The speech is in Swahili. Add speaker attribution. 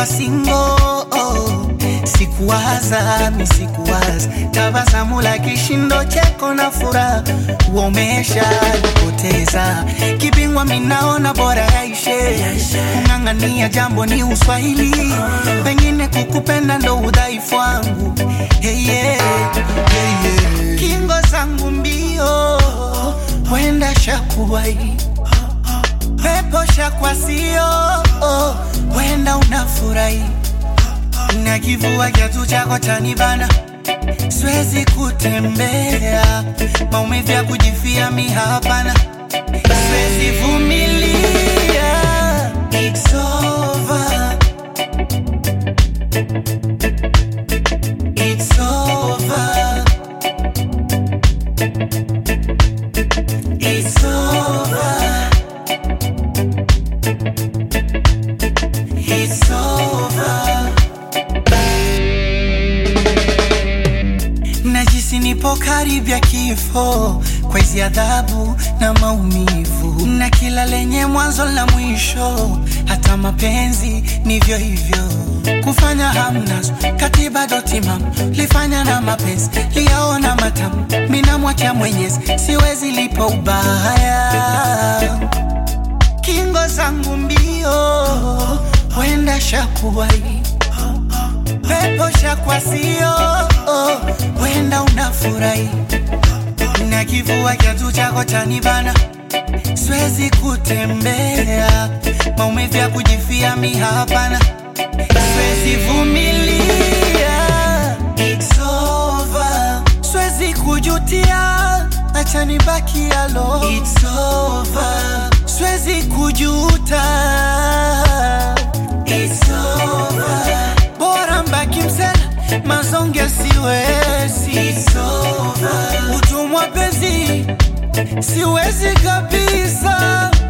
Speaker 1: kuwa singo sikuwaza mi sikuwaza tabasamu la kishindo cheko na furaha uomesha nipoteza kipingwa minaona bora yaishe kung'ang'ania jambo ni uswahili pengine kukupenda ndo udhaifu wangu hey, yeah, hey, yeah. kingo zangu mbio wenda shakuwai pepo shakwasio wenda unafurahi na kivua kiatu chako chanibana, siwezi kutembea, maumivu ya kujifia mi hapana, siwezi vumilia. It's over. It's over. It's over. It's over. najisi nipo karibia kifo kwa hizi adhabu na maumivu, na kila lenye mwanzo na mwisho, hata mapenzi nivyo hivyo. Kufanya hamnazo katiba dotimam lifanya na mapenzi liyaona matamu, minamwacha Mwenyezi, siwezi lipo ubaya kingo zangu mbio, wenda shakuwai pepo shakwasio, wenda unafurahi na kivua kiatu chako chanibana, siwezi kutembea, maumivu ya kujifia mi hapana, siwezi vumilia. It's over. Siwezi kujutia, acha nibaki alo. It's over. Siwezi kujuta. It's over. Bora mbaki msela, mazonge siwezi. It's over. Utumwa penzi siwezi kabisa.